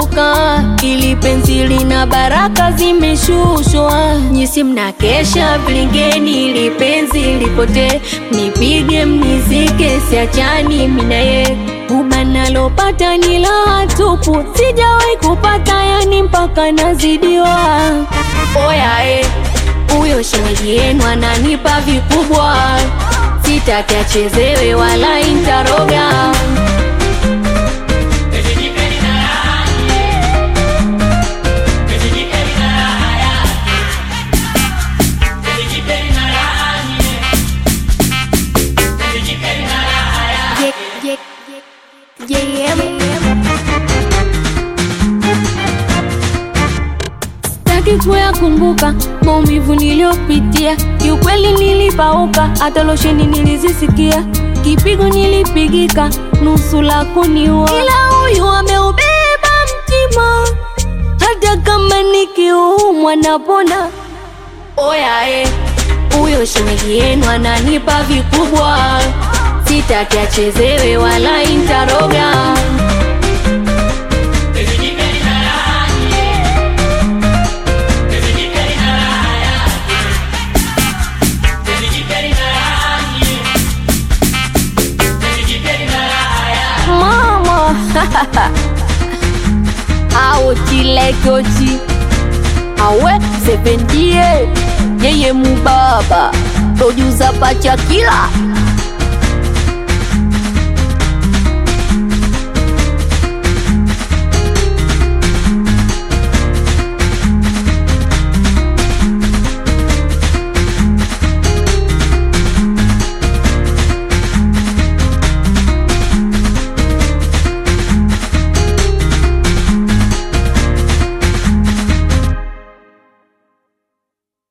kumbuka, ili penzi lina baraka zimeshushwa. Nyisi mnakesha vilingeni, ili penzi lipotee, nipige mnizike, siachani minaye Uba nalopata ni la tupu, sijawahi kupata yani mpaka nazidiwa. Oya eh, huyo shemeji yenu ananipa vikubwa, sitaki achezewe wala intaroga. Sitaki kuyakumbuka maumivu niliyopitia, kiukweli nilipauka, hata losheni nilizisikia, kipigo nilipigika, nusu la kuniua, ila huyu ameubeba mtima, hata kama nikiumwa napona. Oya eh, huyo shemeji yenu ananipa vikubwa, sitaki achezewe wala intaroga. mama aotilekoji awe sependie yeye mubaba tojuza pacha kila